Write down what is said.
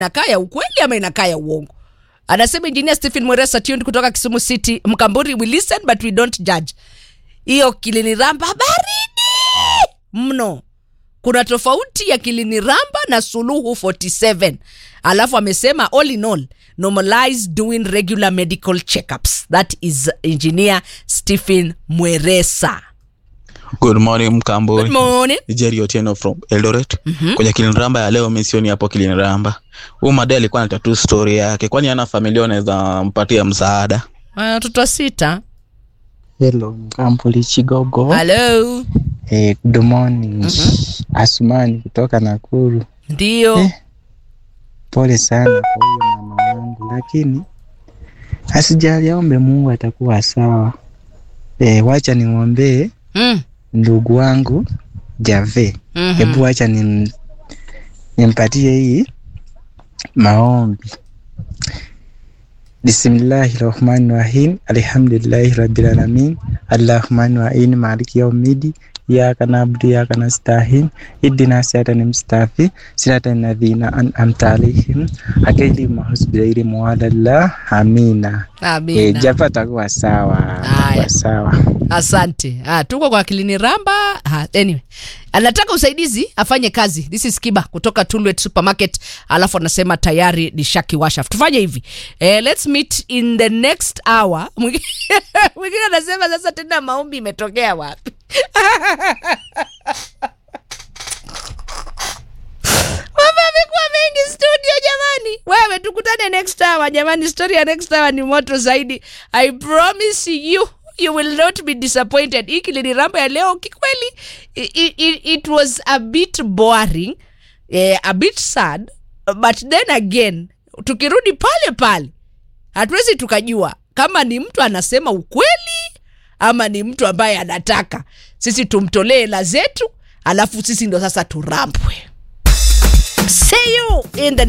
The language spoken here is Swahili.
inakaa ya ukweli ama inakaa ya uongo anasema engineer stephen mweresa tuned kutoka kisumu city mkamburi we listen but we don't judge hiyo kiliniramba baridi mno kuna tofauti ya kiliniramba na suluhu 47 alafu amesema all in all normalize doing regular medical checkups that is engineer stephen mweresa Good morning Mkambwe. good morning Ni Jerry Otieno from Eldoret. Kwenye Kiliniramba ya leo mimi sioni hapo Kiliniramba. Huyu madai alikuwa anataka tu story yake. Kwani ana familia anaweza mpatia msaada? watoto sita Hello, Mkambuli Chigogo. halo Eh, good morning. Asumani kutoka Nakuru. ndio Eh. Pole sana kwa huyo mama wangu, lakini asijali, aombe Mungu atakuwa sawa. Eh, wacha nimwombee mm. ndugu wangu Jave. Mhm. Hebu wacha nim, nimpatie hii maombi. Bismillahi rahmani rahim alhamdulillahi rabbil alamin allahumani waini maliki yaumidi iyaka nabudu iyaka nastahin idina siratan mustaqim siratan ladhina an'amta alaihim akaili mahusbilaili muwalallah amina e, amina japa atakuwa sawa Haya. atakuwa sawa asante ah, tuko kwa kilini ramba ah, anyway anataka usaidizi afanye kazi this is kiba kutoka tulwet supermarket alafu anasema tayari ni shaki washaf tufanye hivi eh, let's meet in the next hour Mwingine mwingine anasema sasa tena maombi imetokea wapi mambo yamekuwa mengi studio jamani wewe tukutane next hour jamani story ya next hour ni moto zaidi i promise you you will not be disappointed hii kiliniramba ya leo kikweli it, it, it was a bit boring eh, a bit sad but then again tukirudi pale pale hatuwezi tukajua kama ni mtu anasema ukweli ama ni mtu ambaye anataka sisi tumtolee hela zetu alafu sisi ndo sasa turambwe see you in the